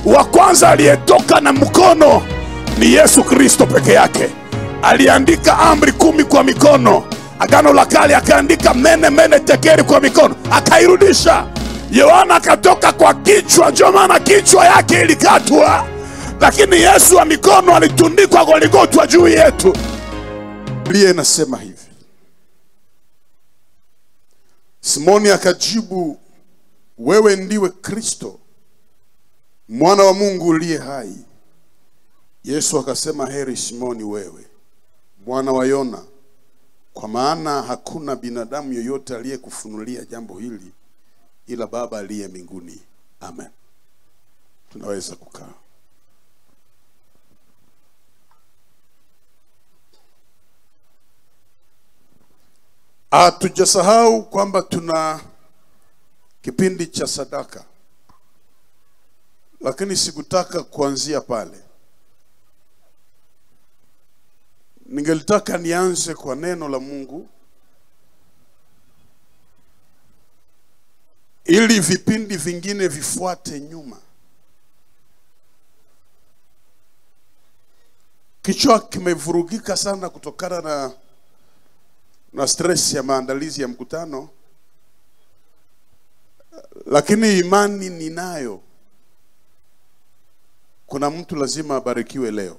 wa kwanza aliyetoka na mkono ni Yesu Kristo peke yake. Aliandika amri kumi kwa mikono. Agano la Kale akaandika mene mene tekeri kwa mikono, akairudisha. Yohana akatoka kwa kichwa, ndio maana kichwa yake ilikatwa, lakini Yesu wa mikono alitundikwa Goligotwa juu yetu. Biblia inasema hivi, Simoni akajibu, wewe ndiwe Kristo mwana wa Mungu uliye hai. Yesu akasema, heri Simoni wewe mwana wa Yona, kwa maana hakuna binadamu yoyote aliyekufunulia jambo hili ila Baba aliye mbinguni. Amen. Tunaweza kukaa. Hatujasahau kwamba tuna kipindi cha sadaka, lakini sikutaka kuanzia pale. Ningelitaka nianze kwa neno la Mungu ili vipindi vingine vifuate nyuma. Kichwa kimevurugika sana kutokana na na stress ya maandalizi ya mkutano, lakini imani ninayo, kuna mtu lazima abarikiwe leo.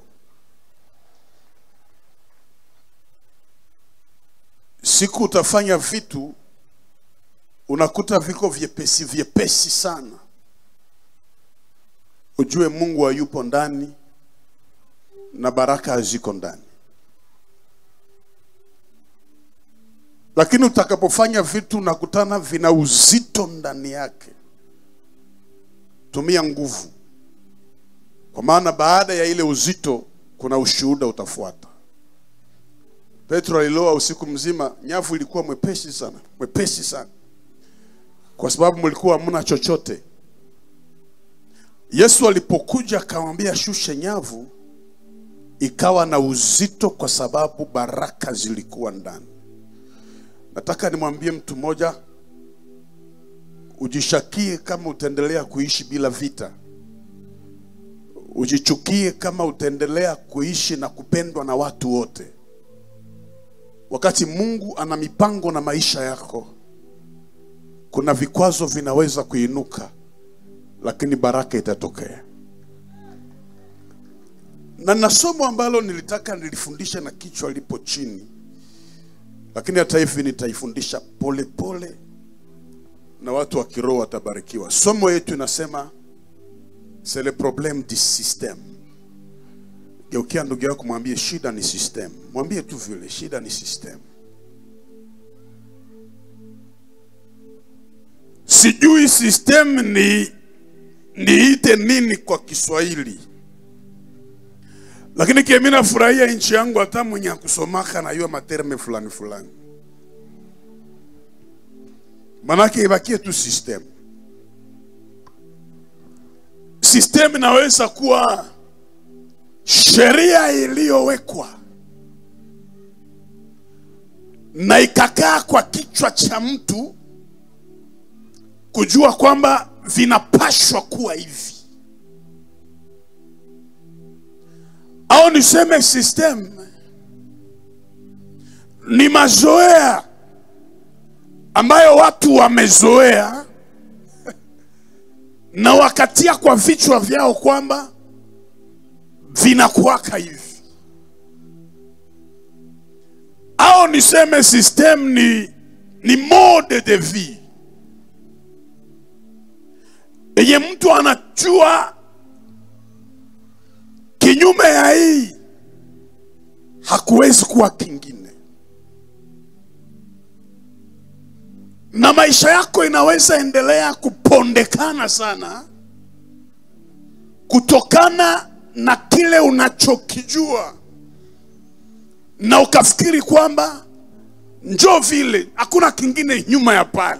Siku utafanya vitu unakuta viko vyepesi vyepesi sana, ujue Mungu hayupo ndani na baraka haziko ndani. Lakini utakapofanya vitu unakutana vina uzito ndani yake, tumia nguvu, kwa maana baada ya ile uzito kuna ushuhuda utafuata. Petro aliloa usiku mzima, nyavu ilikuwa mwepesi sana, mwepesi sana, kwa sababu mlikuwa hamna chochote. Yesu alipokuja akamwambia shushe nyavu, ikawa na uzito, kwa sababu baraka zilikuwa ndani. Nataka nimwambie mtu mmoja, ujishakie kama utaendelea kuishi bila vita, ujichukie kama utaendelea kuishi na kupendwa na watu wote, wakati Mungu ana mipango na maisha yako. Kuna vikwazo vinaweza kuinuka, lakini baraka itatokea. Na na somo ambalo nilitaka nilifundisha na kichwa lipo chini lakini hata hivi nitaifundisha polepole na watu wa kiroho watabarikiwa. Somo yetu inasema c'est le problème du système. Geukia ndugu yako, mwambie shida ni system. Mwambie tu vile, shida ni system. Sijui system ni niite nini kwa Kiswahili, lakini kimi nafurahia nchi yangu, hata mwenye akusomaka najua materme fulani fulani, manake ibakie tu system. System inaweza kuwa sheria iliyowekwa na ikakaa kwa kichwa cha mtu kujua kwamba vinapashwa kuwa hivi au niseme system ni mazoea ambayo watu wamezoea na wakatia kwa vichwa vyao kwamba vinakuwaka hivi, au niseme system ni, ni mode de vie yenye mtu anajua kinyume ya hii hakuwezi kuwa kingine, na maisha yako inaweza endelea kupondekana sana kutokana na kile unachokijua, na ukafikiri kwamba njo vile, hakuna kingine nyuma ya pale.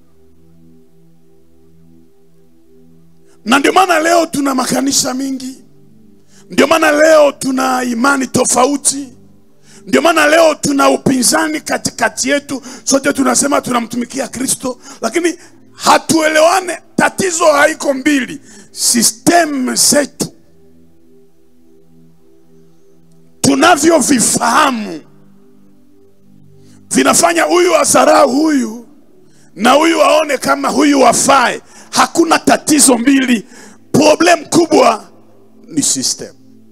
Na ndio maana leo tuna makanisa mingi ndio maana leo tuna imani tofauti, ndio maana leo tuna upinzani katikati yetu. Sote tunasema tunamtumikia Kristo, lakini hatuelewane. Tatizo haiko mbili, sistemu zetu tunavyovifahamu vinafanya huyu asarau huyu na huyu aone kama huyu wafae. Hakuna tatizo mbili, problem kubwa ni system.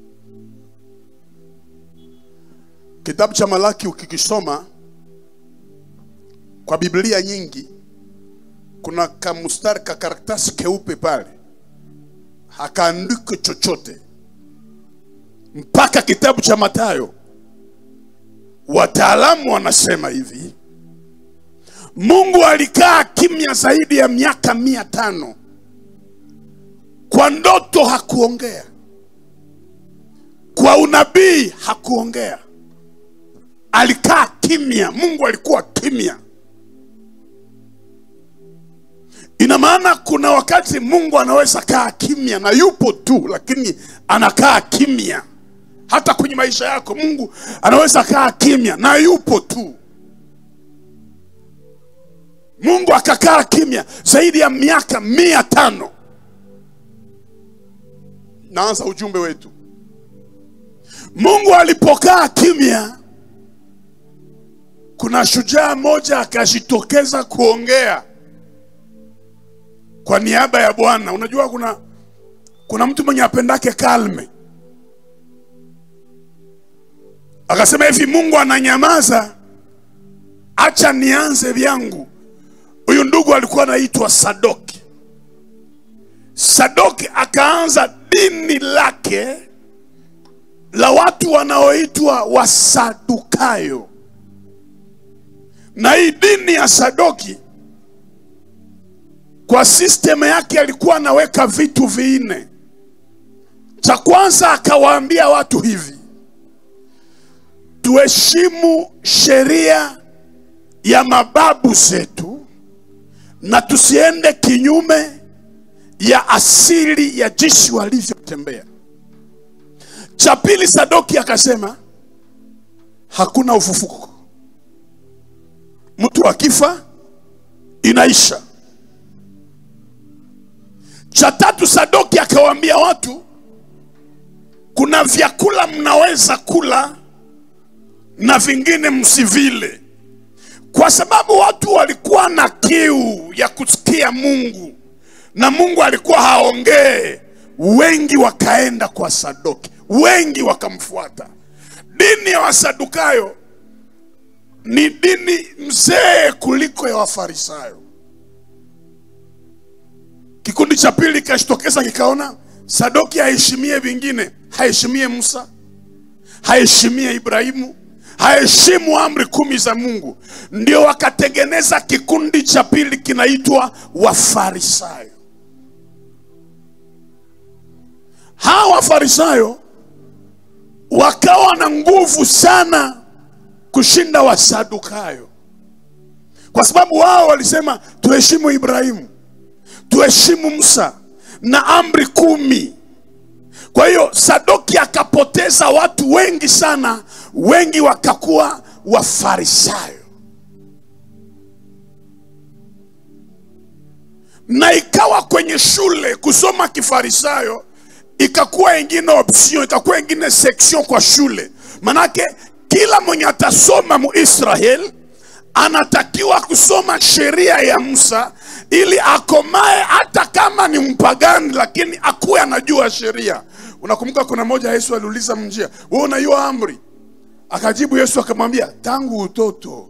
Kitabu cha Malaki ukikisoma kwa Biblia nyingi, kuna kamustari ka karatasi keupe pale, hakaandiki chochote mpaka kitabu cha Mathayo. Wataalamu wanasema hivi, Mungu alikaa kimya zaidi ya miaka mia tano. Kwa ndoto hakuongea, kwa unabii hakuongea, alikaa kimya. Mungu alikuwa kimya. Ina maana kuna wakati Mungu anaweza kaa kimya na yupo tu, lakini anakaa kimya. Hata kwenye maisha yako Mungu anaweza kaa kimya na yupo tu. Mungu akakaa kimya zaidi ya miaka mia tano. Naanza ujumbe wetu. Mungu alipokaa kimya, kuna shujaa mmoja akajitokeza kuongea kwa niaba ya Bwana. Unajua kuna kuna mtu mwenye apendake kalme, akasema hivi, Mungu ananyamaza, acha nianze vyangu. Huyu ndugu alikuwa anaitwa Sadoki. Sadoki akaanza dini lake la watu wanaoitwa Wasadukayo, na hii dini ya Sadoki kwa system yake alikuwa anaweka vitu vinne. Cha kwanza akawaambia watu hivi, tuheshimu sheria ya mababu zetu na tusiende kinyume ya asili ya jinsi walivyotembea. Cha pili, Sadoki akasema hakuna ufufuko, mtu akifa inaisha. Cha tatu, Sadoki akawaambia watu kuna vyakula mnaweza kula na vingine msivile, kwa sababu watu walikuwa na kiu ya kusikia Mungu na Mungu alikuwa haongee. Wengi wakaenda kwa Sadoki, wengi wakamfuata. Dini ya Wasadukayo ni dini mzee kuliko ya Wafarisayo. Kikundi cha pili kikajitokeza kikaona Sadoki haheshimie vingine, haheshimie Musa, haheshimie Ibrahimu, haheshimu amri kumi za Mungu. Ndio wakatengeneza kikundi cha pili kinaitwa Wafarisayo. Hawa Wafarisayo wakawa na nguvu sana kushinda Wasadukayo, kwa sababu wao walisema tuheshimu Ibrahimu tuheshimu Musa na amri kumi. Kwa hiyo Sadoki akapoteza watu wengi sana, wengi wakakuwa Wafarisayo, na ikawa kwenye shule kusoma Kifarisayo ikakuwa ingine option, ikakuwa ingine section kwa shule. Manake kila mwenye atasoma Muisrael anatakiwa kusoma sheria ya Musa ili akomae, hata kama ni mpagani, lakini akuwe anajua sheria. Unakumbuka kuna moja Yesu aliuliza mjia, wewe unajua amri? Akajibu Yesu akamwambia, tangu utoto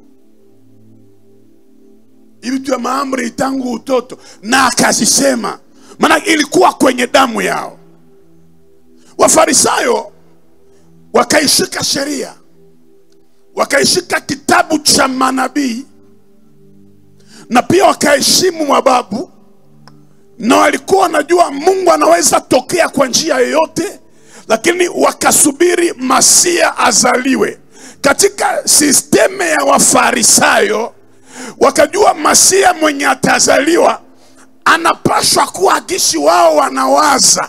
hivi tu ya maamri tangu utoto, na akazisema, maana ilikuwa kwenye damu yao. Wafarisayo wakaishika sheria, wakaishika kitabu cha manabii na pia wakaheshimu mababu, na walikuwa wanajua Mungu anaweza tokea kwa njia yoyote, lakini wakasubiri Masia azaliwe. Katika sisteme ya Wafarisayo wakajua Masia mwenye atazaliwa anapaswa kuwa gishi wao wanawaza.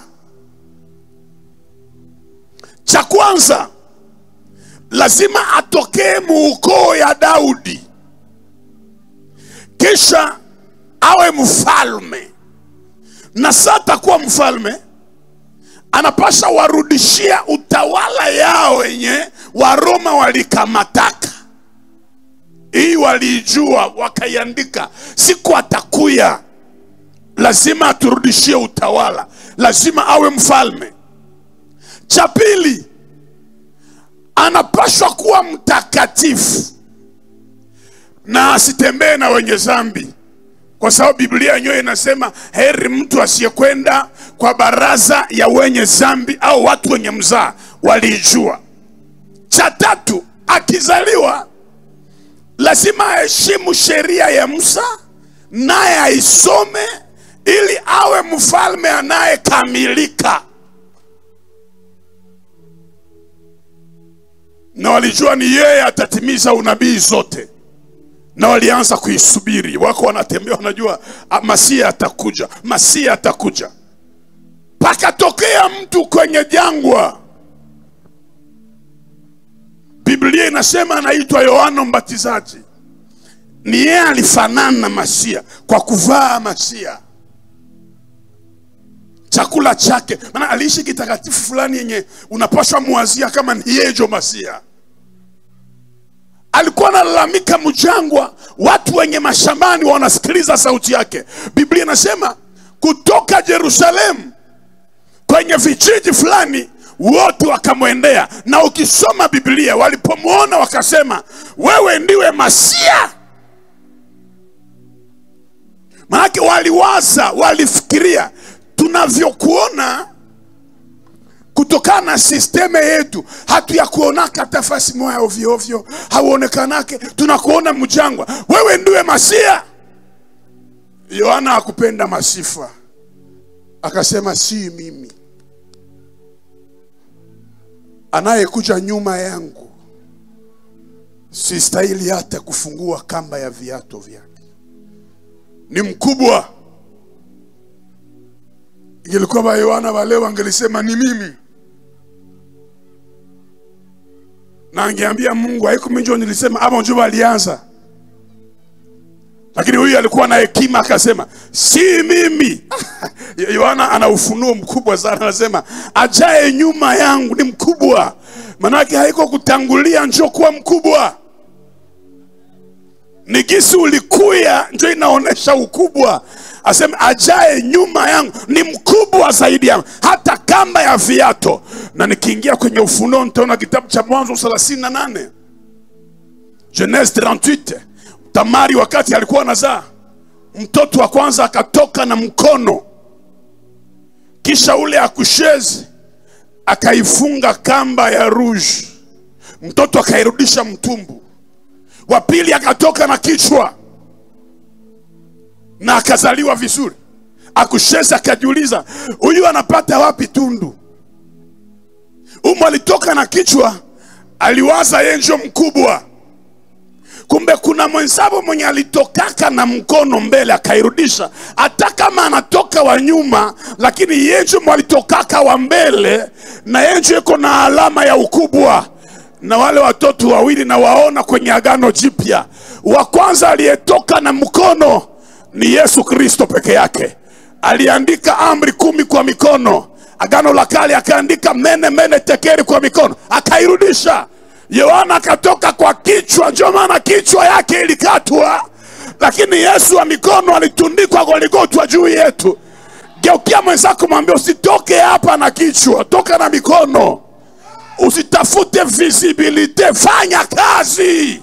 Cha kwanza lazima atokee muukoo ya Daudi, kisha awe mfalme na sasa atakuwa mfalme anapasha warudishia utawala yao wenye waroma walikamataka hii waliijua wakaiandika siku atakuya lazima aturudishie utawala lazima awe mfalme cha pili anapashwa kuwa mtakatifu na asitembee na wenye zambi kwa sababu biblia yenyewe inasema heri mtu asiyekwenda kwa baraza ya wenye zambi au watu wenye mzaa waliijua cha tatu akizaliwa lazima aheshimu sheria ya musa naye aisome ili awe mfalme anayekamilika na walijua ni yeye atatimiza unabii zote na walianza kuisubiri wako wanatembea wanajua "Ah, masia atakuja masia atakuja pakatokea mtu kwenye jangwa biblia inasema anaitwa yohana mbatizaji ni yeye alifanana na masia kwa kuvaa masia chakula chake maana aliishi kitakatifu fulani yenye unapaswa muwazia kama ni yejo masia alikuwa analalamika mjangwa watu wenye mashambani wanasikiliza sauti yake biblia inasema kutoka jerusalemu kwenye vijiji fulani wote wakamwendea na ukisoma biblia walipomwona wakasema wewe ndiwe masia maanake waliwaza walifikiria tunavyokuona kutokana na sisteme yetu hatuyakuonaka hata fasi moya ovyo ovyo hauonekanake tunakuona mjangwa wewe ndiwe masia yohana hakupenda masifa akasema si mimi anayekuja nyuma yangu sistahili hata kufungua kamba ya viato vyake ni mkubwa ingelikuwa ba yohana wale wangelisema ni mimi na angeambia mungu haikuminjo nilisema ama njo alianza lakini huyu alikuwa na hekima akasema si mimi yohana ana ufunuo mkubwa sana anasema ajaye nyuma yangu ni mkubwa manake haiko kutangulia njo kuwa mkubwa ni gisi ulikuya njo inaonyesha ukubwa aseme ajaye nyuma yangu ni mkubwa zaidi yangu hata kamba ya viato na nikiingia kwenye ufunuo nitaona kitabu cha mwanzo 38 genese 38 tamari wakati alikuwa anazaa mtoto wa kwanza akatoka na mkono kisha ule akushezi akaifunga kamba ya rouge mtoto akairudisha mtumbu wa pili akatoka na kichwa na akazaliwa vizuri akushezi akajiuliza huyu anapata wapi tundu umu alitoka na kichwa aliwaza yenjo mkubwa kumbe kuna mwenzabo mwenye alitokaka na mkono mbele akairudisha hata kama anatoka wa nyuma lakini yenjo mwalitokaka wa mbele na yenjo iko na alama ya ukubwa na wale watoto wawili na waona kwenye agano jipya wa kwanza aliyetoka na mkono ni yesu kristo peke yake aliandika amri kumi kwa mikono agano la kale akaandika mene mene tekeri kwa mikono akairudisha yohana akatoka kwa kichwa ndio maana kichwa yake ilikatwa lakini yesu wa mikono alitundikwa goligotwa juu yetu geukia mwenzako mwambia usitoke hapa na kichwa toka na mikono usitafute visibilite fanya kazi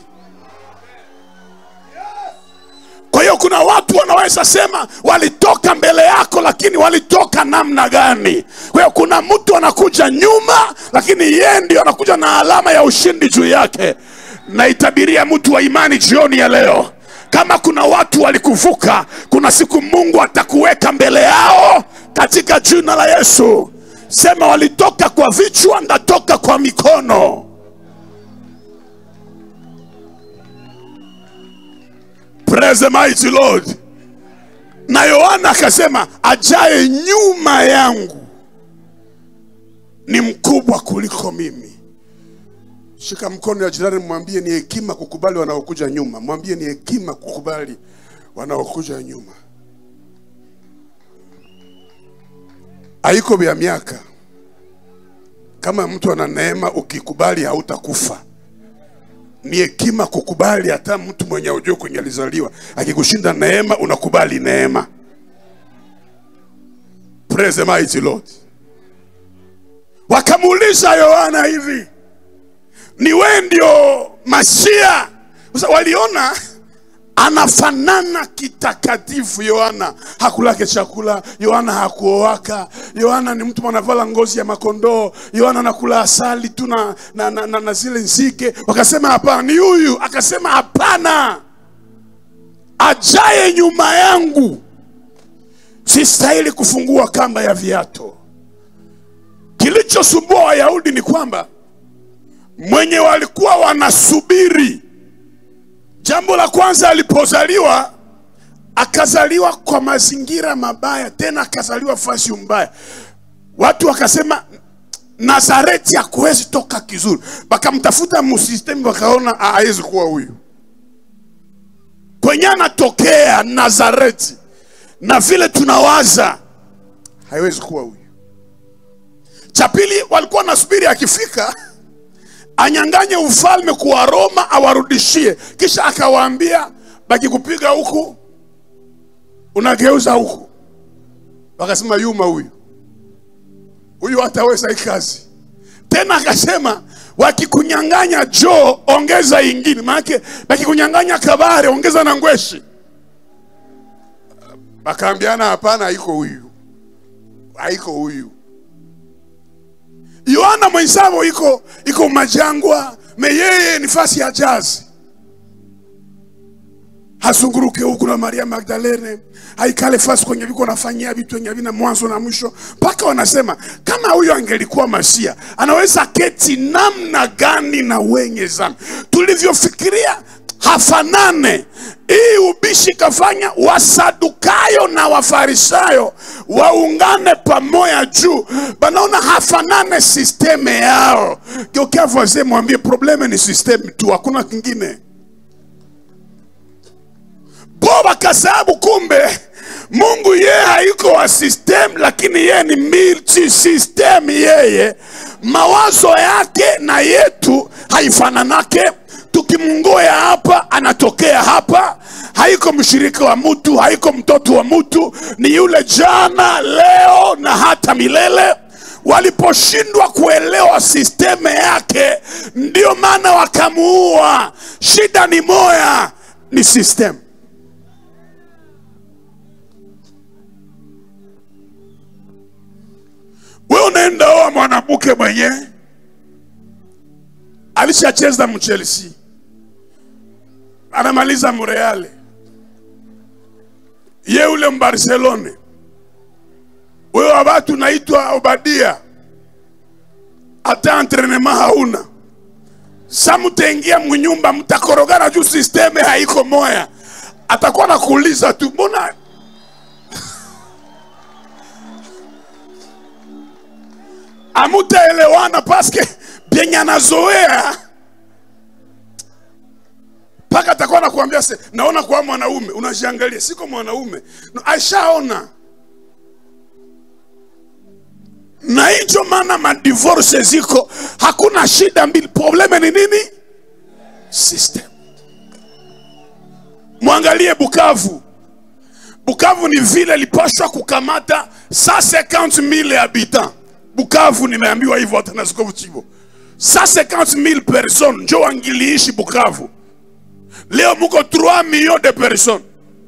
kwa hiyo kuna watu wanaweza sema walitoka mbele yako lakini walitoka namna gani kwa hiyo kuna mtu anakuja nyuma lakini yeye ndio anakuja na alama ya ushindi juu yake naitabiria mtu wa imani jioni ya leo kama kuna watu walikuvuka kuna siku mungu atakuweka mbele yao katika jina la yesu sema walitoka kwa vichwa ndatoka kwa mikono Praise the mighty Lord. Na Yohana akasema ajaye nyuma yangu ni mkubwa kuliko mimi. Shika mkono ya jirani, mwambie ni hekima kukubali wanaokuja nyuma. Mwambie ni hekima kukubali wanaokuja nyuma. haiko vya miaka. Kama mtu ana neema, ukikubali hautakufa. Ni hekima kukubali, hata mtu mwenye ujue kwenye alizaliwa akikushinda neema, unakubali neema. Praise the mighty Lord. Wakamuuliza Yohana hivi, ni wewe ndio Masia? Sasa waliona anafanana kitakatifu. Yohana hakulake chakula, Yohana hakuoaka, Yohana ni mtu anavala ngozi ya makondoo, Yohana anakula asali tu na, na, na, na, na zile nzige. Wakasema hapana, ni huyu. Akasema hapana, ajaye nyuma yangu sistahili kufungua kamba ya viato. Kilichosumbua Wayahudi ni kwamba mwenye walikuwa wanasubiri Jambo la kwanza alipozaliwa, akazaliwa kwa mazingira mabaya, tena akazaliwa fasi mbaya. Watu wakasema Nazareti hakuwezi toka kizuri, wakamtafuta musistemi, wakaona hawezi kuwa huyu kwenye anatokea Nazareti, na vile tunawaza haiwezi kuwa huyu. Cha pili, walikuwa wanasubiri akifika anyanganye ufalme kwa Roma awarudishie, kisha akawaambia bakikupiga huku unageuza huku. Wakasema yuma huyu huyu hataweza hii kazi tena. Akasema wakikunyang'anya joo ongeza ingine, maanake bakikunyang'anya kabare ongeza na ngweshi. Bakaambiana hapana, haiko huyu, haiko huyu. Yohana mwenzao iko iko majangwa, me yeye ni fasi ya jazi, hasunguruke huku na Maria Magdalene, haikale fasi kwenye viko nafanyia vitu wenye vina mwanzo na mwisho, mpaka wanasema kama huyo angelikuwa Masia anaweza keti namna gani na wenye zambi? Tulivyofikiria hafanane. Hii ubishi kafanya Wasadukayo na Wafarisayo waungane pamoja juu, banaona hafanane sisteme yao. Geukia voisin, mwambie probleme ni sisteme tu, hakuna kingine. Bo wakasababu kumbe Mungu yeye haiko wa system, lakini yeye ni multi system. Yeye mawazo yake na yetu haifananake tukimngoya hapa anatokea hapa. Haiko mshirika wa mtu, haiko mtoto wa mtu, ni yule jana, leo na hata milele. Waliposhindwa kuelewa sisteme yake, ndio maana wakamuua. Shida ni moya, ni system. We unaenda oa mwanamke mwenye alishacheza mchelsea anamaliza mreale ye ule mbarcelone wewe wa watu naitwa Obadia, hata entrenema hauna. Sa mutaingia mnyumba mtakorogana juu sisteme haiko moya, atakuwa nakuuliza tu mbona amutaelewana paske byenye anazoea mpaka atakuwa nakuambia se naona kwa mwanaume unajiangalia siko mwanaume no, aishaona na hicho maana madivorce ziko hakuna shida mbili probleme ni nini system mwangalie bukavu bukavu ni vile lipashwa kukamata 150,000 habitants bukavu nimeambiwa hivyo hata na Askofu Chibo 150,000 personnes njo wangiliishi bukavu leo muko 3 millions de personnes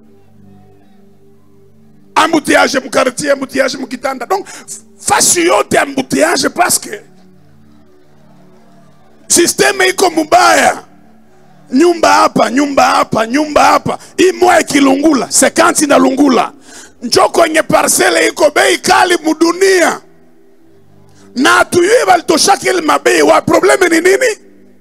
embouteillage mukartier embouteillage mukitanda donc fasi yote embouteillage paske sisteme iko mubaya nyumba hapa nyumba hapa nyumba hapa hii moya ikilungula sekansi na lungula njo kwenye parcele iko bei kali mudunia na hatuyue walitoshaka ile mabei wa probleme ni nini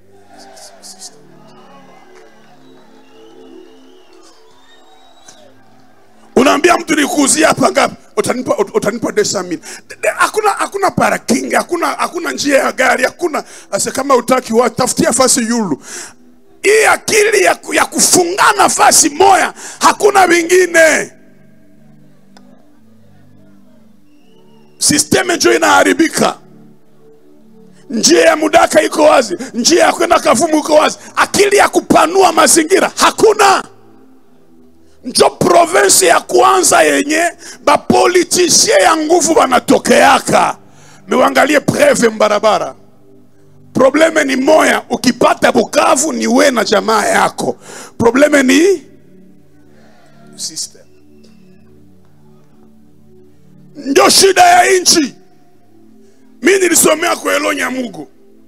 unaambia mtu nikuuzia hapa ngapi utanipa ut- utanipa desa mili hakuna hakuna parking hakuna hakuna njia ya gari hakuna ase kama utaki wa tafutia fasi yulu hii akili ya, ku- ya kufungana fasi moya hakuna vingine sisteme njo inaharibika njia ya mudaka iko wazi njia ya kwenda kavumu iko wazi akili ya kupanua mazingira hakuna njo provinsi ya kwanza yenye bapolitisie ya nguvu banatokeaka mewangalie preve mbarabara probleme ni moya ukipata bukavu ni we na jamaa yako probleme ni system ndio shida ya nchi mi nilisomea kwelo nyamugo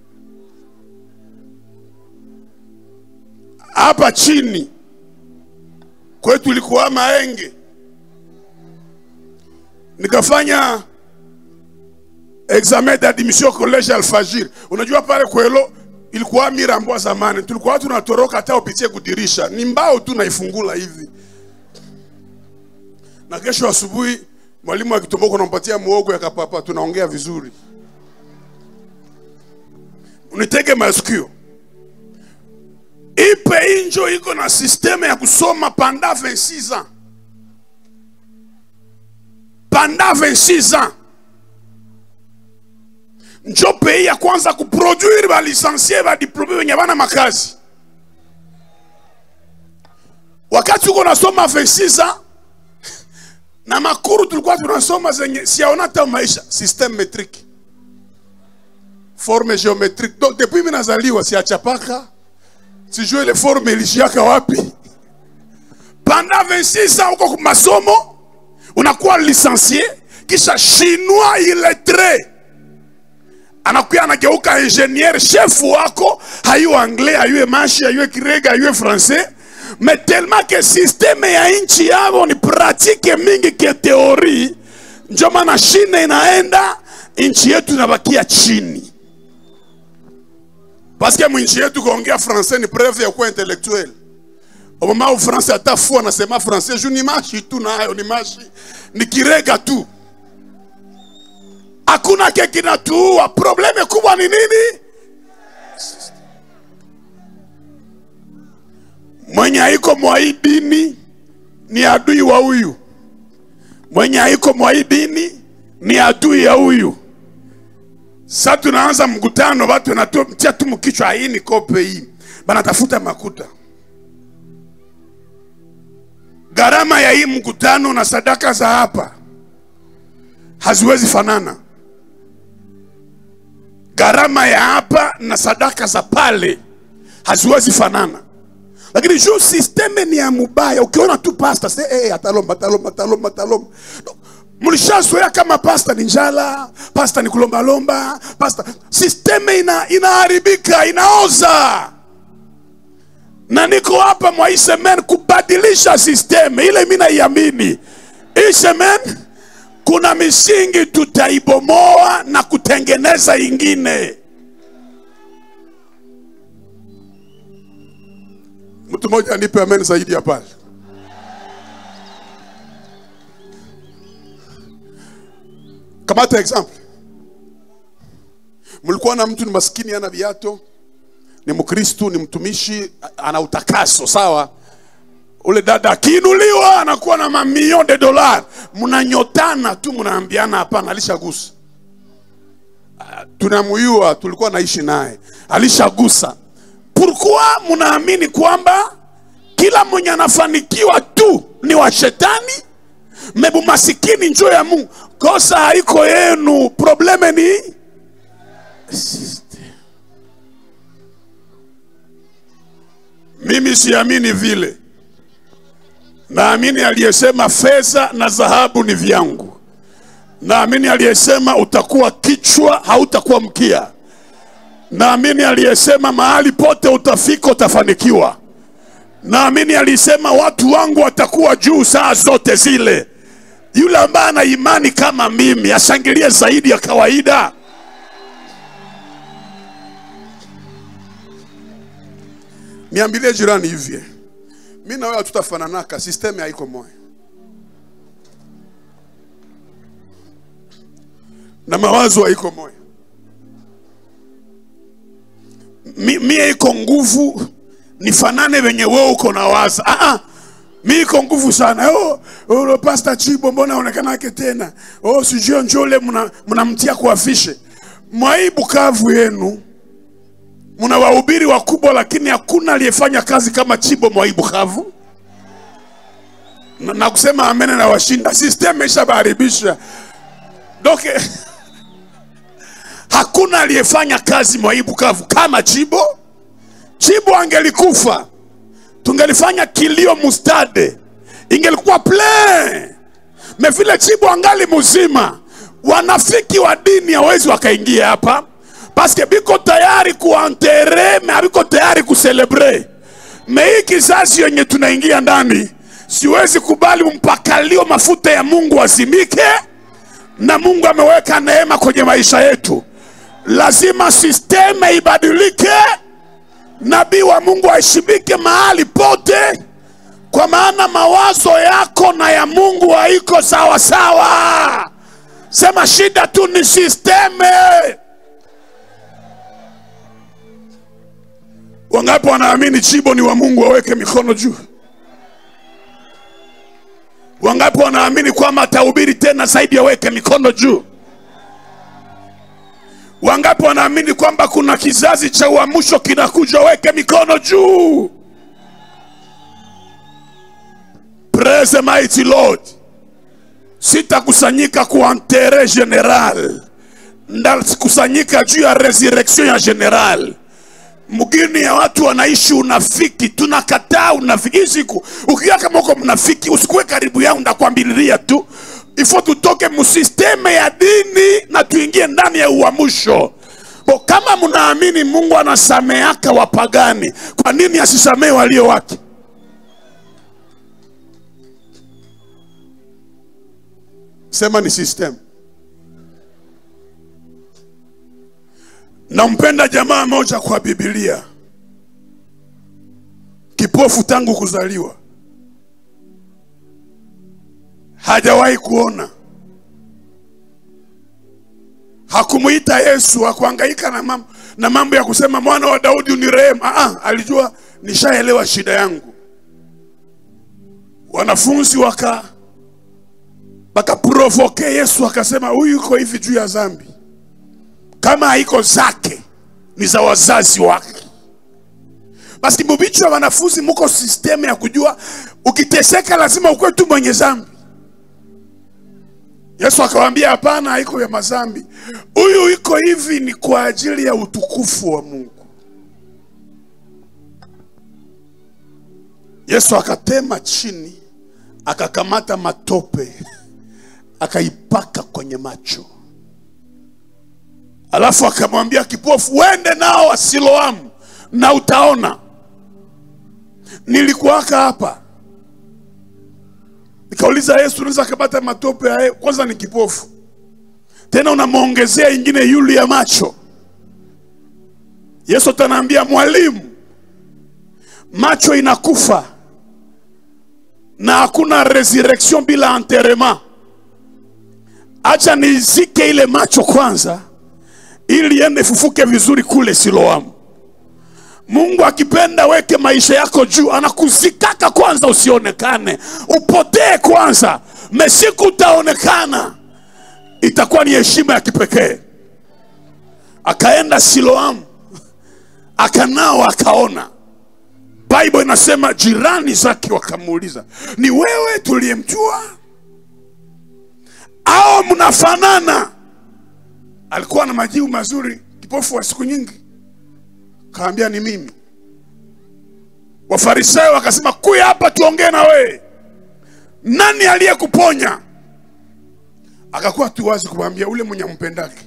hapa chini kwetu ilikuwa maenge nikafanya examen d'admission college alfajir unajua pale kwelo ilikuwa mirambwa zamani tulikuwa tunatoroka hata upitie kudirisha ni mbao tu naifungula hivi na kesho asubuhi mwalimu akitomboka unampatia muogo ya kapapa tunaongea vizuri unitege masikio ipe injo iko na sisteme ya kusoma panda 26 ans panda 26 ans njo pei ya kwanza kuproduire balisansie badiplome wenye bana makazi wakati uko nasoma 26 ans na makuru tulikuwa tunasoma zenye siaona hata maisha systeme metrique forme géométrique donc depuis mimi nazaliwa siachapaka sijue ile forme ilishiaka wapi panda 26 ans uko masomo unakuwa licencié kisha chinois illettré anakuya anageuka ingenier chef wako hayuwe anglais hayuwe mashi hayuwe kirega hayuwe français mais tellement que systeme ya nchi yao ni pratique mingi ke teori njo maana shine inaenda nchi yetu inabakia chini paske mwinchi yetu kuongea français ni preuve ya kuwa intellectuel omama ufransa hata fu anasema français juu ni mashi tu nayo ni mashi ni kirega tu hakuna ke kinatuua probleme kubwa ni nini mwenye haiko mwa hii dini ni adui wa huyu mwenye haiko mwa hii dini ni adui ya huyu sa tunaanza mkutano watu wanatia tu mkichwa hii ni kope hii banatafuta makuta gharama ya hii mkutano na sadaka za hapa haziwezi fanana gharama ya hapa na sadaka za pale haziwezi fanana lakini juu sisteme ni ya mubaya ukiona tu pasta se hey, atalomba atalomba atalomba atalomba no. mlishazoea kama pasta ni njala pasta ni kulombalomba pasta sisteme ina, inaharibika inaoza na niko hapa mwa hii semen kubadilisha sisteme ile mi naiamini hii semen kuna misingi tutaibomoa na kutengeneza ingine mtu mmoja anipe amen zaidi ya pale kamata example mlikuwa na mtu ni maskini ana viato ni mkristu ni mtumishi ana utakaso sawa ule dada akiinuliwa anakuwa na mamilion de dolar mnanyotana tu mnaambiana hapana alishagusa tunamuyua tulikuwa naishi naye alishagusa pourquoi mnaamini kwamba kila mwenye anafanikiwa tu ni wa shetani mebu masikini njo ya mungu kosa haiko yenu probleme ni mimi siamini vile naamini aliyesema fedha na dhahabu ni vyangu naamini aliyesema utakuwa kichwa hautakuwa mkia naamini aliyesema mahali pote utafika utafanikiwa naamini alisema watu wangu watakuwa juu saa zote zile yule ambaye ana imani kama mimi ashangilie zaidi ya kawaida niambilie jirani hivi mi na wewe hatutafananaka sisteme haiko moya na mawazo haiko moya mi, mie iko nguvu nifanane venye wewe uko na waza ah, ah. mi iko nguvu sana oh, oh, pasta chibo mbona aonekanake tena oh, sijui njole mnamtia kuafishe mwai bukavu yenu mna wahubiri wakubwa lakini hakuna aliyefanya kazi kama chibo mwai bukavu na, na kusema amene na washinda system ishabaharibisha doke hakuna aliyefanya kazi mwai bukavu kama chibo chibo angelikufa tungelifanya kilio mustade ingelikuwa plein me vile chibo angali mzima wanafiki wa dini hawezi wakaingia hapa paske biko tayari kuantere me abiko tayari kuselebre me hii kizazi yenye tunaingia ndani siwezi kubali mpakalio mafuta ya mungu azimike na mungu ameweka neema kwenye maisha yetu lazima sisteme ibadilike nabii wa mungu aheshimike mahali pote kwa maana mawazo yako na ya mungu haiko sawa sawa sema shida tu ni sisteme wangapi wanaamini chibo ni wa mungu waweke mikono juu wangapi wanaamini kwamba atahubiri tena zaidi aweke mikono juu wangapi wanaamini kwamba kuna kizazi cha uamsho kinakuja weke mikono juu praise the mighty lord sitakusanyika kwa entere general ndakusanyika juu ya resurrection ya general mgini ya watu wanaishi unafiki tunakataa unafiki hii siku ukiwa kama uko mnafiki usikuwe karibu yangu ndakwambililia tu ifo tutoke musisteme ya dini na tuingie ndani ya uamusho bo kama mnaamini mungu anasameaka wapagani kwa nini asisamee walio wake sema ni system nampenda jamaa moja kwa bibilia kipofu tangu kuzaliwa hajawahi kuona hakumuita yesu hakuhangaika na mambo, na mambo ya kusema mwana wa daudi unirehemu ah, alijua nishaelewa shida yangu wanafunzi waka wakaprovoke yesu akasema huyu yuko hivi juu ya dhambi kama haiko zake ni za wazazi wake basi mubichwa wanafunzi muko sistemu ya kujua ukiteseka lazima ukuwe tu mwenye dhambi yesu akawaambia hapana haiko ya mazambi huyu iko hivi ni kwa ajili ya utukufu wa mungu yesu akatema chini akakamata matope akaipaka kwenye macho alafu akamwambia kipofu wende nao wa siloamu na utaona nilikuwaka hapa nikauliza yesu unaweza akapata matope hayo kwanza ni kipofu tena unamwongezea ingine yulu ya macho yesu atanaambia mwalimu macho inakufa na hakuna resurrection bila enterrement acha nizike ile macho kwanza ili ende fufuke vizuri kule siloamu mungu akipenda weke maisha yako juu anakuzikaka kwanza usionekane upotee kwanza mesiku utaonekana itakuwa ni heshima ya kipekee akaenda siloamu akanao akaona bible inasema jirani zake wakamuuliza ni wewe tuliyemjua au mnafanana alikuwa na majibu mazuri kipofu wa siku nyingi kaambia ni mimi wafarisayo wakasema kuya hapa tuongee na wewe nani aliyekuponya akakuwa tu wazi kumwambia ule mwenye ampendake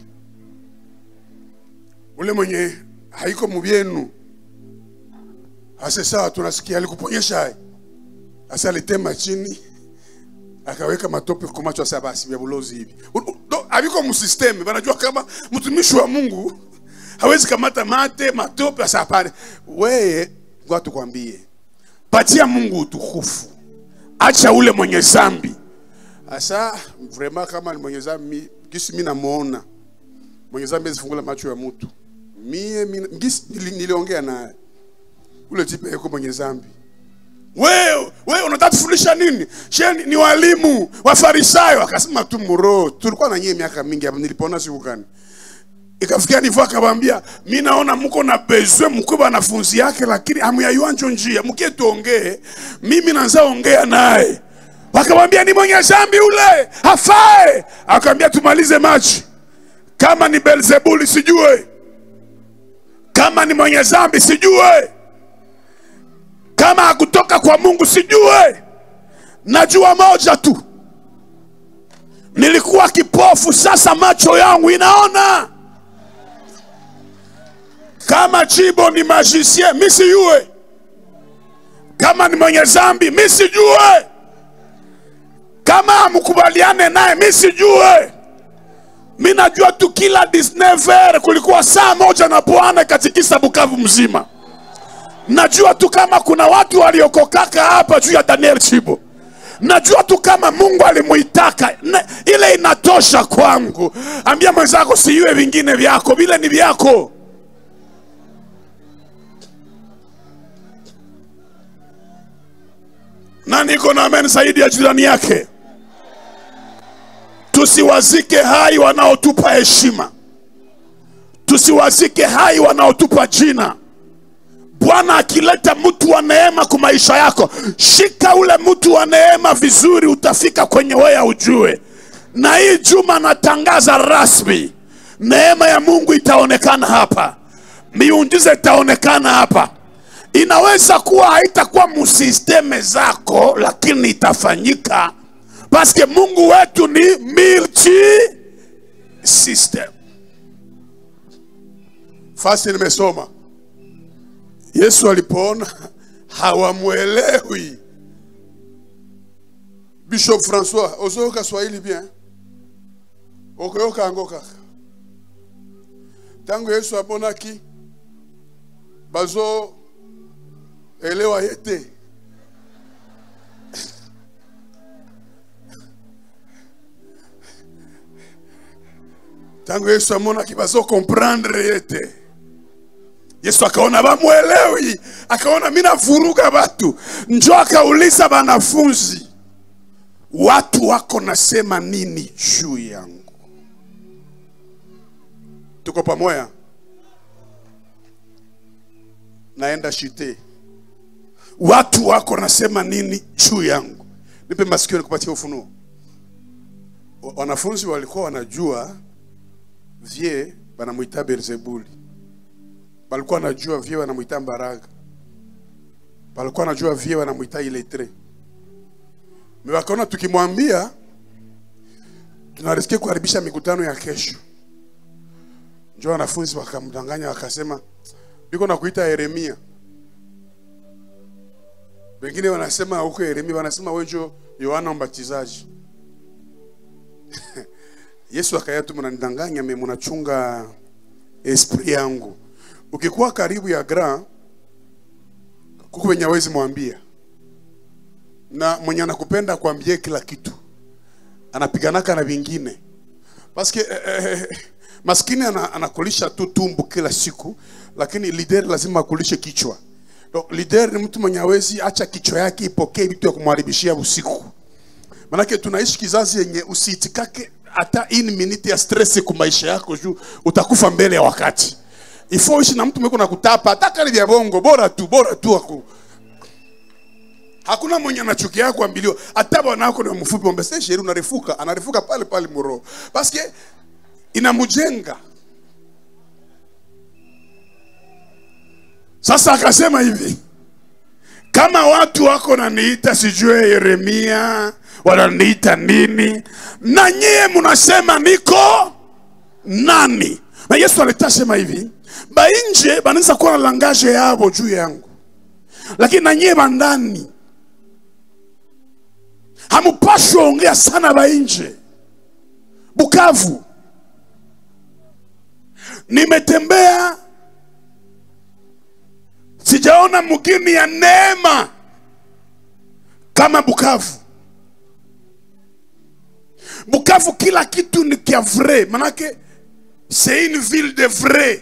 ule mwenye haiko mubyenu ase sawa tunasikia alikuponyesha hai asa alitema chini akaweka matope kwa macho asa basi vya bulozi hivi U- u- do- haviko msisteme wanajua kama mtumishi wa mungu hawezi kamata mate matope asa hapana weye ngoja tukwambie patia mungu utukufu acha ule mwenye zambi asa vrema kama ni mwenye zambi gisi mi namuona mwenye zambi azifungula macho ya mtu mie mi- gisi nili- niliongea naye ule tipe yuko mwenye zambi wewe wewe unataka tufundisha nini she ni, ni walimu wafarisayo akasema tu muro tulikuwa na nyie miaka mingi hapa nilipoona siku gani ikafikia nivo akawambia mi naona mko na bezwe mkwe wanafunzi yake lakini amuyayuanjo njia mkie tuongee mimi nanza ongea naye wakamwambia ni mwenye zambi ule hafae akawambia tumalize machi kama ni belzebuli sijue kama ni mwenye zambi sijue kama hakutoka kwa mungu sijue najua moja tu nilikuwa kipofu sasa macho yangu inaona kama chibo ni magicien mi sijue kama ni mwenye zambi mi sijue kama amkubaliane naye mi sijue mi najua tu kila 19 kulikuwa saa moja na bwana katikisa bukavu mzima najua tu kama kuna watu waliokokaka hapa juu ya daniel chibo najua tu kama mungu alimuitaka Na- ile inatosha kwangu ambia mwenzako siiwe vingine vyako vile ni vyako na niko na amen zaidi ya jirani yake tusiwazike hai wanaotupa heshima tusiwazike hai wanaotupa jina bwana akileta mtu wa neema kwa maisha yako shika ule mtu wa neema vizuri utafika kwenye weya ujue na hii juma natangaza rasmi neema ya mungu itaonekana hapa miujiza itaonekana hapa inaweza kuwa haitakuwa musisteme zako lakini itafanyika paske mungu wetu ni multi system fasi nimesoma yesu alipoona hawamwelewi bishop françois ozoyoka swahili bien okoyoka yango kaka ntango yesu amonaki bazo elewa ye te ntango yesu amonaki bazo komprendre ye te yesu akaona bamwelewi akaona mi navuruga batu njo akauliza banafunzi watu wako nasema nini juu yangu tuko pamoja naenda shite watu wako nasema nini juu yangu nipe masikio nikupatia ufunuo Wa- wanafunzi walikuwa wanajua vie banamwita beelzebuli balikuwa wanajua vie wanamwita mbaraga balikuwa wanajua vie wanamwita iletre me wakaona tukimwambia tunariske kuharibisha mikutano ya kesho njo wanafunzi wakamdanganya wakasema biko na kuita yeremia wengine wanasema huko yeremia wanasema wenjo yohana mbatizaji yesu akaya tu mnanidanganya me mnachunga esprit yangu ukikuwa karibu ya grand kuku wenye awezi mwambia na mwenye anakupenda kuambie kila kitu anapiganaka na vingine paske eh, eh, maskini ana, anakulisha tu tumbu kila siku lakini lider lazima akulishe kichwa Donc, lider ni mtu mwenye awezi acha kichwa yake ipokee vitu ya kumharibishia usiku manake tunaishi kizazi yenye usiitikake hata in minute ya stress ku maisha yako juu utakufa mbele ya wakati ifo uishi na mtu mweko na kutapa hata kali vya bongo bora tu bora tu aku hakuna mwenye anachukia kuambiliwa hata bwana wako ni mfupi ombe sasa sheri unarefuka anarefuka pale pale muro paske inamjenga sasa akasema hivi kama watu wako naniita sijue yeremia wananiita nini na nyie mnasema niko nani na yesu alitasema hivi bainje banaweza kuwa na langaje yabo juu yangu lakini na nyie bandani hamupashwi ongea sana bainje bukavu nimetembea sijaona mgini ya neema kama bukavu bukavu kila kitu ni kia vrai manake c'est une ville de vrai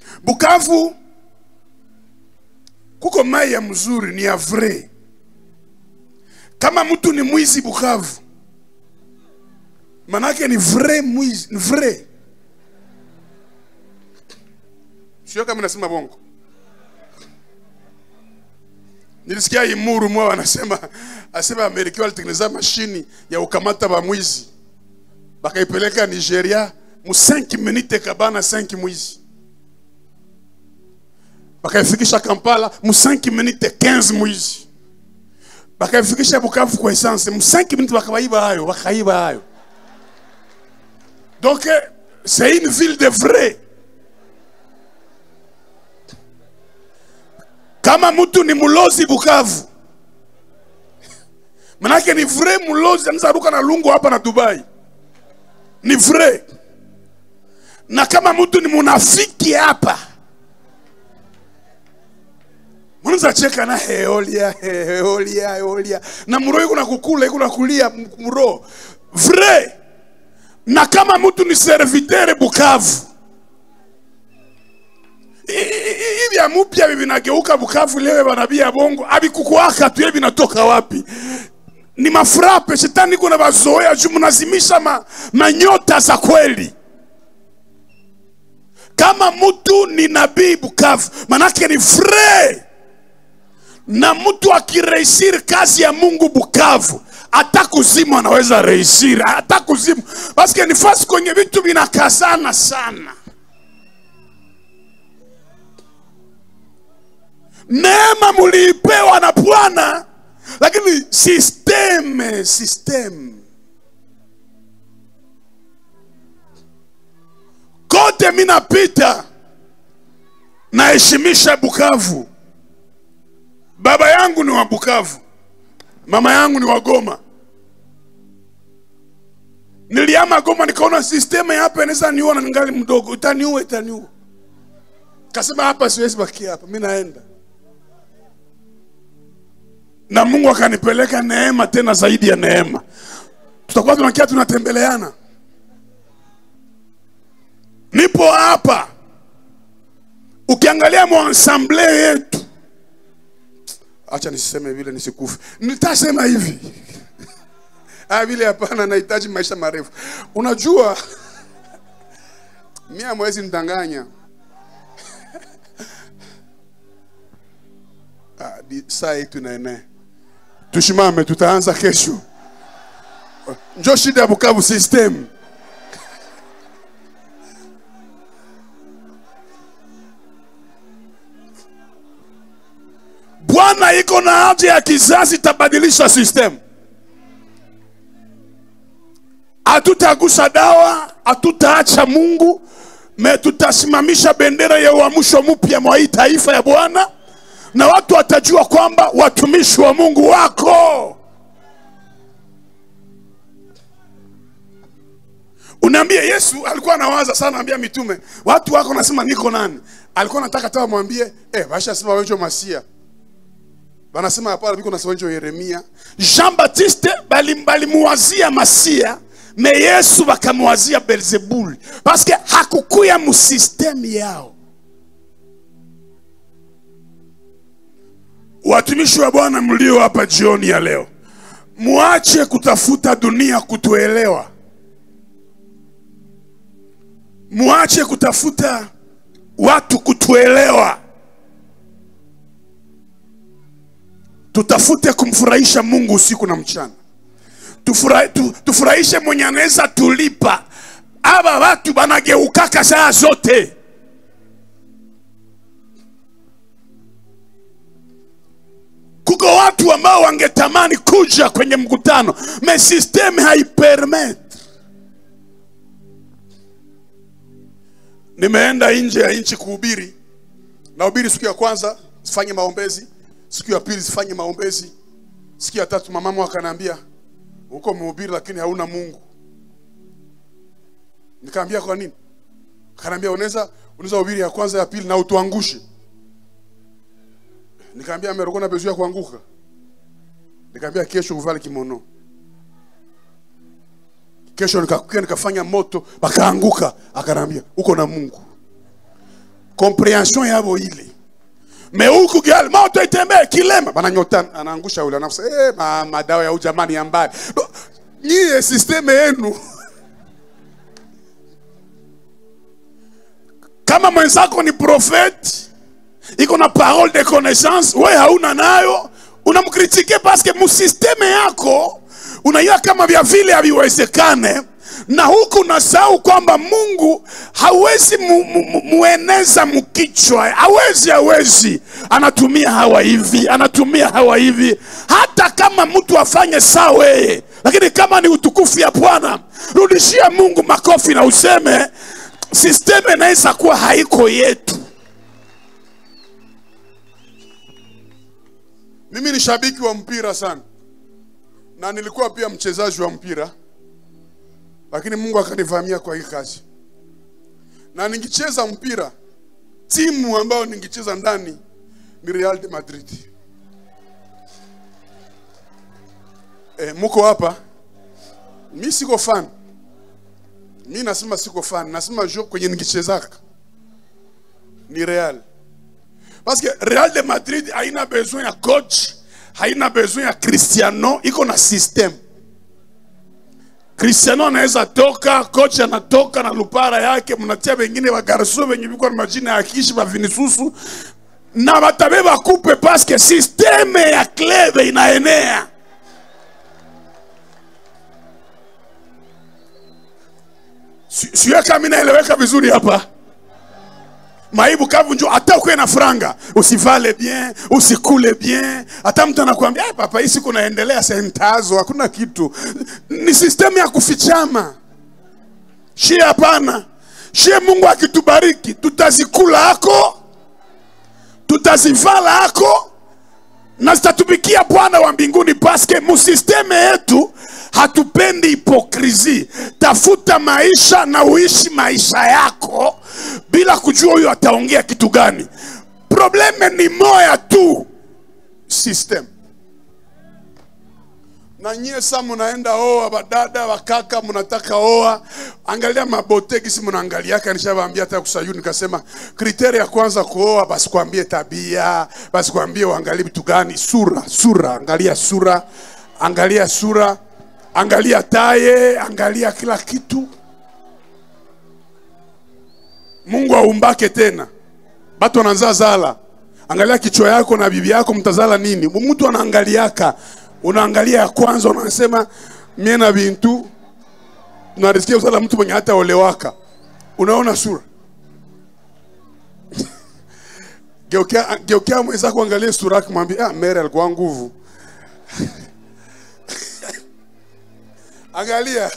bukavu kuko mai ya mzuri ni ya vrai kama mtu ni mwizi bukavu manake ni vrai mwizi ni vrai sio kama nasema bongo nilisikia imuru mwa wanasema asema amerika walitengeneza mashini ya ukamata ba mwizi bakaipeleka nigeria mu 5 minute kabana 5 mwizi bakaifikisha kampala mu 5 minute 15 mwizi bakaifikisha bukavu kwa essence mu 5 minute bakabaiba hayo bakaiba hayo donc c'est une ville de vrai kama mtu ni mlozi bukavu manake ni vrai mlozi anaweza ruka na lungu hapa na dubai ni vrai na kama mtu ni munafiki hapa mwanza cheka na heolia heolia heolia na muro iko na kukula iko na kulia muro vrai na kama mtu ni servitere bukavu hivi vya mupya vinageuka bukavu leo banabia bongo abikukuaka tu vinatoka wapi ni mafrape shetani kuna bazoea juu mnazimisha ma, manyota za kweli kama mtu ni nabii bukavu manake ni vrai na mtu akireisiri kazi ya mungu bukavu hata kuzimu anaweza reisiri hata kuzimu paske ni fasi kwenye vitu vinakazana sana neema muliipewa na bwana lakini sisteme sisteme kote mi napita naheshimisha bukavu baba yangu ni wa bukavu mama yangu ni wa goma niliama goma nikaona sisteme hapa inaweza niua ningali mdogo itaniua itaniua kasema hapa siwezi bakia hapa mi naenda na mungu akanipeleka neema tena zaidi ya neema tutakuwa tunakia tunatembeleana nipo hapa ukiangalia mwansamble yetu acha nisiseme vile nisikufe nitasema hivi ah, vile hapana nahitaji maisha marefu unajua mia mwezi mtanganya ah, di- saa yetu naene tushimame tutaanza kesho njo shida ya bukavu system bwana iko na haja ya kizazi itabadilisha system hatutagusa dawa hatutaacha mungu me tutasimamisha bendera ya uamsho mpya mwa hii taifa ya bwana na watu watajua kwamba watumishi wa mungu wako unaambia yesu alikuwa anawaza sana ambia mitume watu wako nasema niko nani alikuwa nataka tawa mwambie eh, bashasema wenjo masia banasema hapana biko nasema wenjo yeremia jean baptiste bali- balimuwazia masia me yesu bakamuwazia belzebuli paske hakukuya musistemu yao watumishi wa bwana mlio hapa jioni ya leo muache kutafuta dunia kutuelewa muache kutafuta watu kutuelewa tutafute kumfurahisha mungu usiku na mchana Tufura, tu, tufurahishe mwenye anaweza tulipa aba watu banageukaka saa zote kuko watu ambao wangetamani kuja kwenye mkutano me system haipermet nimeenda nje ya nchi kuhubiri nahubiri siku ya kwanza sifanye maombezi siku ya pili sifanye maombezi siku ya tatu mamamu akanaambia uko mhubiri lakini hauna mungu nikaambia kwa nini kanaambia unaweza unaweza hubiri ya kwanza ya pili na utuangushe nikaambia ameroko na bezu ya kuanguka nikaambia kesho uvale kimono kesho nikakuja nikafanya moto bakaanguka akanaambia uko na mungu comprehension yabo ile meuku gali moto itembee kilema bananyota anaangusha ule anafusa eh ma, madawa ya ujamani ya mbali No, nyie sisteme yenu kama mwenzako ni profeti iko na parole de connaissance we hauna nayo unamkritike paske musisteme yako unaiwa kama vya vile haviwezekane na huku unasahau kwamba mungu hawezi mu, mu, mu, mueneza mkichwa hawezi hawezi anatumia hawa hivi anatumia hawa hivi hata kama mtu afanye saa weye lakini kama ni utukufu ya bwana rudishia mungu makofi na useme sisteme inaweza kuwa haiko yetu mimi ni shabiki wa mpira sana na nilikuwa pia mchezaji wa mpira lakini mungu akanivamia kwa hii kazi na ningicheza mpira timu ambayo ningicheza ndani ni real de madrid e, muko hapa mi siko fan mi nasema siko fan nasema jo kwenye ningichezaka ni real parce que real de madrid haina besoin ya coach haina besoin ya cristiano iko na system cristiano anaweza toka coach anatoka na lupara yake mnatia wengine wagarso wenye viko na majina ya kishi vavinisusu na batabe bakupe paske sisteme ya klebe inaenea Si- sio kama inaeleweka vizuri hapa maibu kavu njo hata ukuwe na franga usivale bien usikule bien hata mtu anakuambia "Eh, papa hii siku naendelea sentazo hakuna kitu ni sistemu ya kufichama shie hapana shie mungu akitubariki tutazikula ako tutazivala ako na zitatumikia bwana wa mbinguni paske musisteme yetu hatupendi hipokrisi tafuta maisha na uishi maisha yako bila kujua huyo ataongea kitu gani probleme ni moya tu system na nyie sa munaenda oa badada wakaka munataka oa angalia mabotegisi munaangaliaka nishawaambia hata kusayuni nikasema kriteri ya kwanza kuoa basikwambie tabia basikwambie uangalie vitu gani sura sura angalia sura angalia sura angalia taye angalia kila kitu mungu aumbake tena batu wananza zala angalia kichwa yako na bibi yako mtazala nini mtu anaangaliaka unaangalia ya kwanza unasema mie na bintu unarisikia kuzala mtu mwenye hata olewaka unaona sura geukia, geukia mwenzako angalie sura yake mwambie ah, mere alikuwa nguvu angalia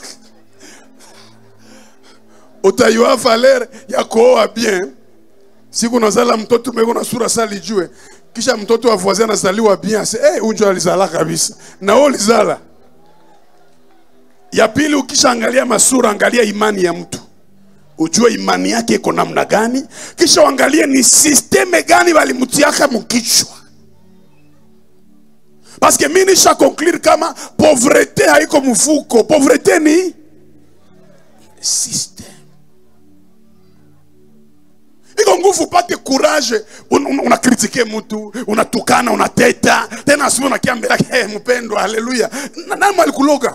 utayua valeur ya kuoa bien siku nazala mtoto meko na sura sa lijue kisha mtoto wa voisin anazaliwa bien ase hey, unjo alizala kabisa na wewe ulizala ya pili ukishaangalia masura angalia imani ya mtu ujue imani yake iko namna gani kisha uangalie ni sisteme gani walimutiaka mukichwa paske mi nisha conclure kama pauvreté haiko mfuko pauvreté ni system iko nguvu upate courage un, un, unakritike mtu unatukana unateta tena asubuhi unakia mbele yake hey, mpendwa haleluya Na- nani alikuloga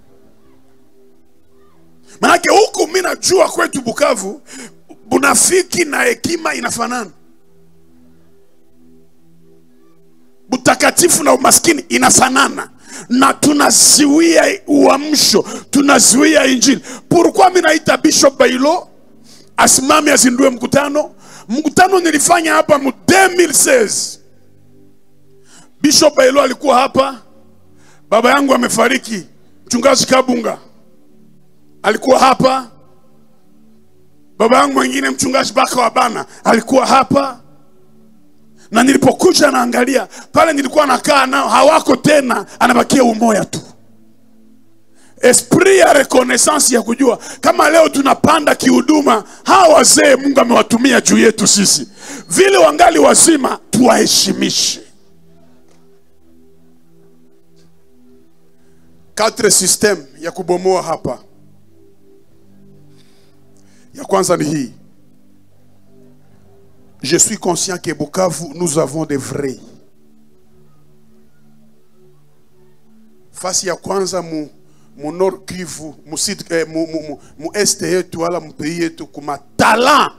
manake huku mi najua kwetu bukavu bunafiki na hekima inafanana utakatifu na umaskini inafanana na tunaziwia uamsho tunaziwia injili pourquoi mi naita bishop bailo asimame azindue mkutano mkutano nilifanya hapa mu 2016 bishop bailo alikuwa hapa baba yangu amefariki mchungaji kabunga alikuwa hapa baba yangu mwingine mchungaji baka wa bana alikuwa hapa na nilipokuja naangalia pale nilikuwa nakaa nao hawako tena anabakia umoya tu esprit ya reconnaissance ya kujua kama leo tunapanda kihuduma hawa wazee mungu amewatumia juu yetu sisi vile wangali wazima tuwaheshimishe quatre system ya kubomoa hapa ya kwanza ni hii je suis conscient que Bukavu, nous avons des vrais. Fasi ya kwanza mu, mu Nord Kivu, mu, sud, eh, mu, mu, mu, mu este yetu wala mu pays yetu kuma talent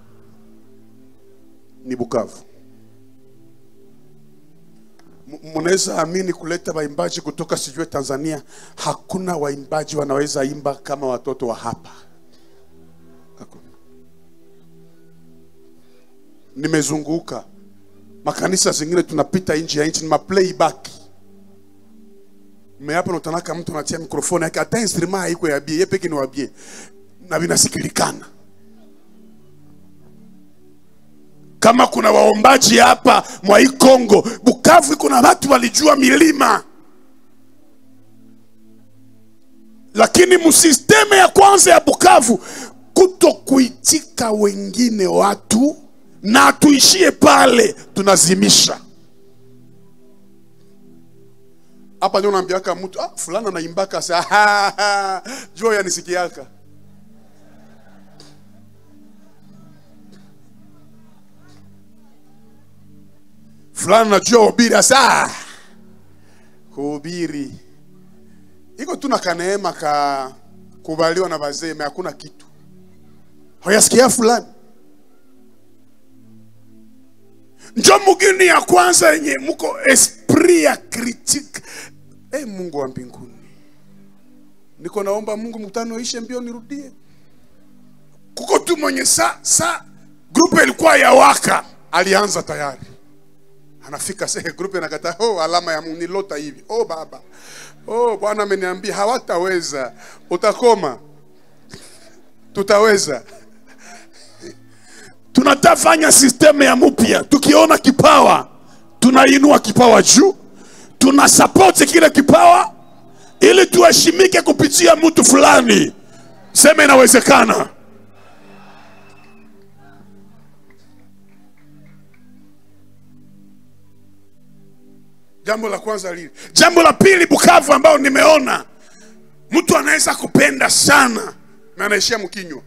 ni Bukavu. M- Munaweza amini kuleta waimbaji kutoka sijue Tanzania, hakuna waimbaji wanaweza imba kama watoto wa hapa. Hakuna. Nimezunguka makanisa zingine, tunapita nje ya nchi, ni maplayback me hapa natanaka mtu anatia mikrofoni yake, hata instrument haiko ya bie, yeye peke ni wa bie na vinasikilikana. Kama kuna waombaji hapa mwa hii Kongo, Bukavu iko na watu walijua milima, lakini msisteme ya kwanza ya Bukavu kuto kuitika wengine watu na tuishie pale, tunazimisha hapa ndio naambiaka mtu ah, fulani anaimbaka sa jua yanisikiaka fulani najua ubiri asa kuhubiri iko tu na kaneema ka kubaliwa na wazee, me hakuna kitu hayasikia fulani njo mugini ya kwanza yenye muko esprit ya critique. Eh, Mungu wa mbinguni, niko naomba Mungu mkutano ishe mbio nirudie. Kuko tu mwenye sa sa grupe ilikuwa ya waka, alianza tayari anafika sehe grupe inakata, oh, alama ya Mungu nilota hivi. Oh baba, oh Bwana ameniambia hawataweza, utakoma, tutaweza tunatafanya sistemu ya mpya. Tukiona kipawa, tunainua kipawa juu, tunasapoti kile kipawa ili tuheshimike kupitia mtu fulani. Sema inawezekana. Jambo la kwanza lili. Jambo la pili, Bukavu ambao nimeona mtu anaweza kupenda sana na anaishia mkinywa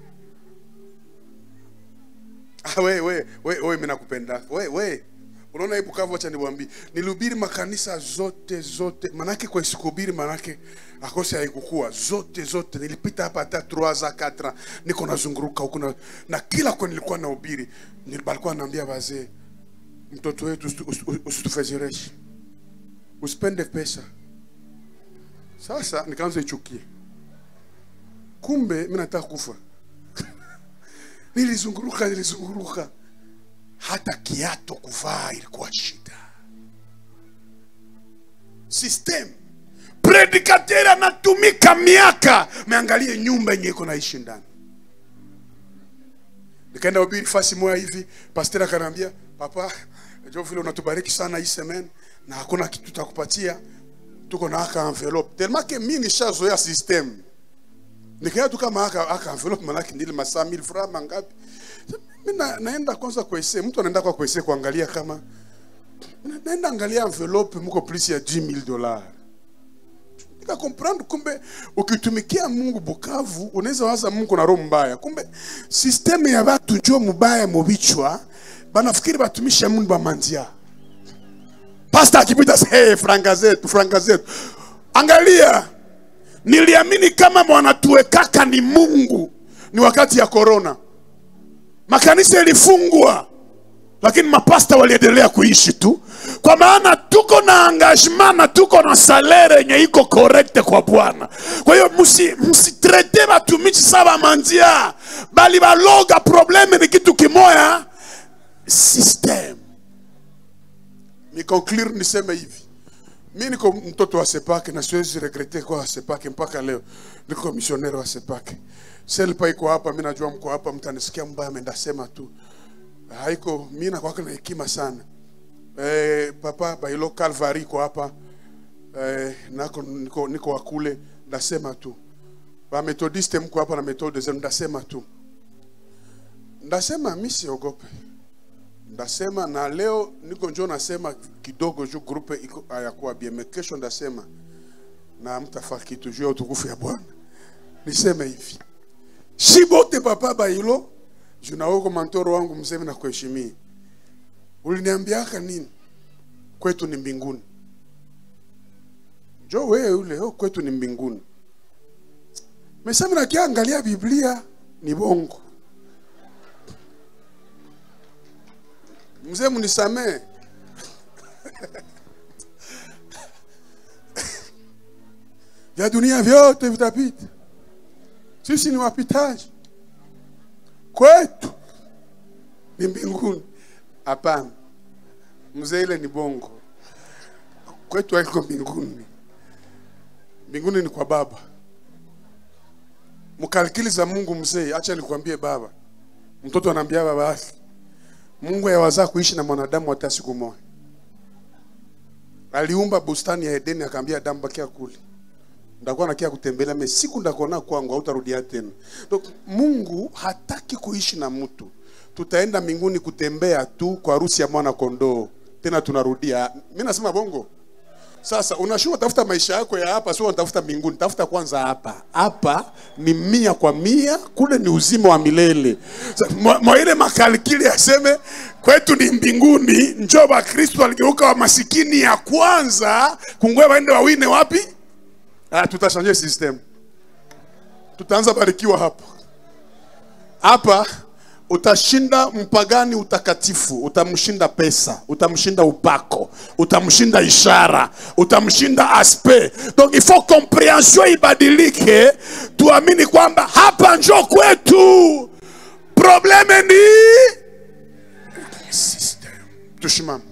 Ah, we we we we mimi nakupenda. We we. Unaona hii Bukavu, acha niwaambie. Nilihubiri makanisa zote zote. Manake kwa sikuhubiri manake akose haikukua. Zote zote nilipita hapa hata 3 za 4 niko nazunguruka huko na, na kila kwa nilikuwa nahubiri nilikuwa naambia wazee mtoto wetu usitu- usitu- usitufezereshe. Usipende pesa. Sasa nikaanza ichukie. Kumbe mimi nataka kufa. Nilizunguruka, nilizunguruka, hata kiato kuvaa ilikuwa shida. System predikateur anatumika miaka, meangalie nyumba yenye iko naishi ndani. Nikaenda ubiri fasi moja hivi, pastor akaniambia, papa, jo vile unatubariki sana hii semen na hakuna kitu tutakupatia, tuko na aka envelope tellement que mimi nishazoea system nikaenda tu kama aka, aka envelope manake ndile masaa 1000 francs mangapi mimi na, naenda kwanza kuese mtu anaenda kwa kuese kuangalia kama na- naenda angalia envelope mko plus ya 10000 dollars nika comprendre kumbe ukitumikia Mungu Bukavu unaweza waza Mungu na roho mbaya kumbe system ya watu njo mubaya mubichwa banafikiri batumisha Mungu bamandia Pastor akipita sasa, hey, franga zetu franga zetu angalia niliamini kama mwanatuwekaka ni Mungu ni wakati ya korona, makanisa ilifungwa, lakini mapasta waliendelea kuishi tu, kwa maana tuko na engagement na tuko na salere yenye iko correct kwa Bwana. Kwa hiyo msi msitrete batumishi saba mandia, bali baloga. Probleme ni kitu kimoya, system. Nikonclure niseme hivi mi niko mtoto wa Sepake na siwezi regrete kwa Sepake mpaka leo. Niko misionero wa Sepake. Selpa iko hapa, mi najua mko hapa, mtanisikia mbaya, mendasema tu haiko. Mi nakwaka na hekima sana. Eh, papa Bailo Calvary iko hapa eh, nako niko, niko wakule, ndasema tu ba methodiste mko hapa na methode zenu, ndasema tu ndasema mi siogope ndasema na leo niko njo nasema kidogo juu grupe iko hayakuwa bien, me kesho ndasema na mtafaa kitu juu ya utukufu ya Bwana. Niseme hivi shi bote papa Bailo, juu na wewe mantoro wangu mseme na kuheshimia uliniambiaka nini kwetu ni mbinguni njo wewe ule oh, kwetu ni mbinguni mesema nakiangalia biblia ni bongo mzee mnisamee vya dunia vyote vitapita sisi ni wapitaji kwetu ni mbinguni hapana mzee ile ni bongo kwetu haiko mbinguni mbinguni ni kwa baba mkalikili za mungu mzee acha nikwambie baba mtoto anaambia baba yake mungu yawazaa kuishi na mwanadamu hata siku moja aliumba bustani ya edeni akaambia adamu bakia kule ndakuwa nakia kutembelea me siku ndakona kwangu hautarudia tena donc mungu hataki kuishi na mtu tutaenda mbinguni kutembea tu kwa harusi ya mwana kondoo tena tunarudia mi nasema bongo sasa unashua tafuta maisha yako ya hapa sio unatafuta mbinguni tafuta kwanza hapa hapa ni mia kwa mia kule ni uzima wa milele Sa- mwa mwa ile makalikili aseme kwetu ni mbinguni njo bakristo waligeuka wa masikini ya kwanza kungwe waende wawine wapi ah, tutashanje system tutaanza barikiwa hapo hapa utashinda mpagani utakatifu utamshinda pesa utamshinda upako utamshinda ishara utamshinda aspe donc il faut comprehension ibadilike tuamini kwamba hapa njo kwetu probleme ni system tushimame